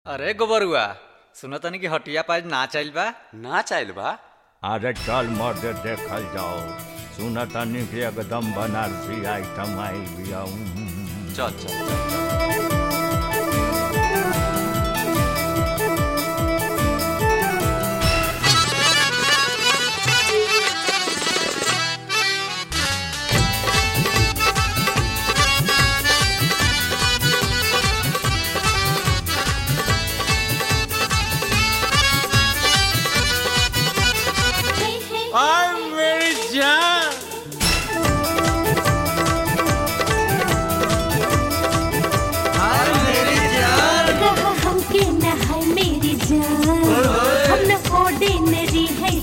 अरे गोबरुआ सुनो तनी कि हटिया पाज ना चल बा ना चाहल बा अरे चल मर्द देखल जाओ सुन तनी कि एकदम बनारसी आइटम आई बिया चल चल चल आई मेरी जान हमके न है मेरी जान हम न ऑर्डिनरी है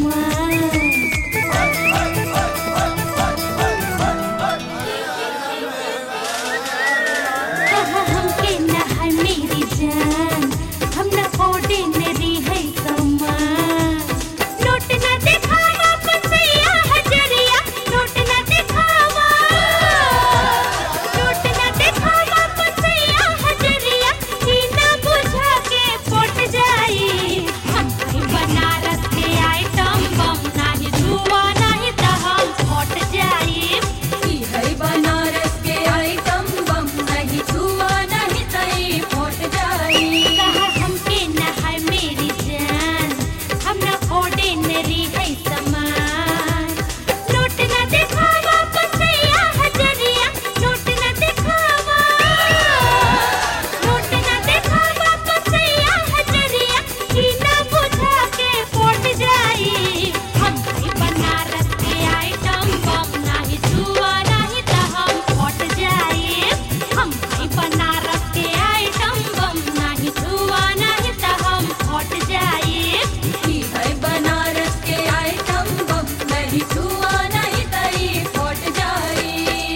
समान हमके न है मेरी जान हम न ऑर्डिनरी है समान नोट न दिखावा पसैया हजरिया नोट न दिखावा नोट न दिखावा पसैया हजरिया ई ना बुझा के पट जाई हम कहीं बनारस के आइटम बम नाही धुआ नाही त हम फट जाई ई है बनारस के आइटम बम नहीं छुआ नहीं तई फट जाई कहा हमके न है मेरी जान हम न ऑर्डिनरी है समान नोट न दिखावा पसैया हजरिया नोट न दिखावा नोट न दिखावा पसैया हजरिया ई ना बुझा के पट जाई हम कहीं बनारस के आइटम बम नाही छुआ नहीं त हम फट जाई हम कहीं बनारस के आइटम बम नाही छुआ नहीं त हम फट जाई ई है बनारस के आइटम बम नहीं छुआ नहीं तई फट जाई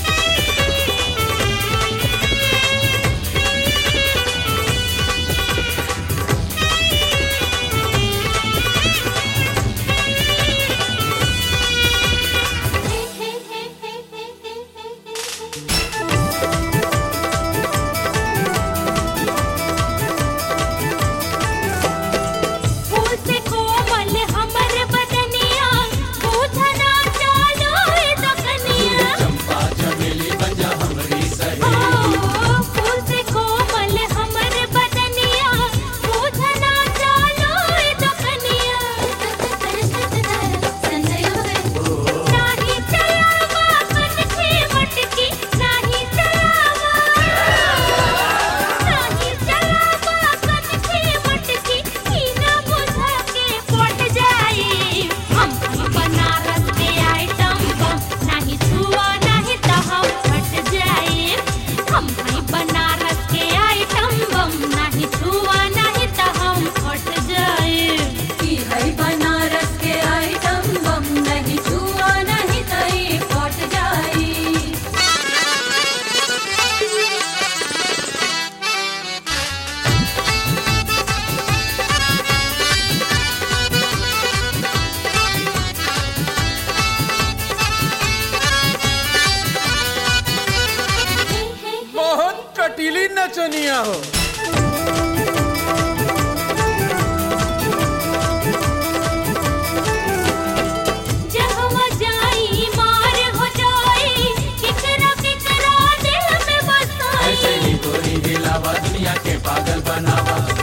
फूल से कोमल हमर बदनिया पूछना चालो ए दकनिया चंपा चमेली बजा हमरी सही फूल से कोमल हमर बदनिया पूछना चालो ए दकनिया नाही चलावा कनखे मटकी नाही चलावा नाही चलावा कनखे मटकी ई ना बुझा के पट जाई हम ही बनारस के आइटम बम नाही छुआ नहीं त हम फट जाई हम ही बनारस के आइटम बम नाही छुआ नहीं त हम फट जाई ई है बनारस के आइटम बम नहीं छुआ नहीं तई फट जाई बहुत कटीली नचनिया हो जहवा जाई मार हो जाई किकरा किकरा दिल में बसाई गोरी हिलावा दुनिया के पागल बनावा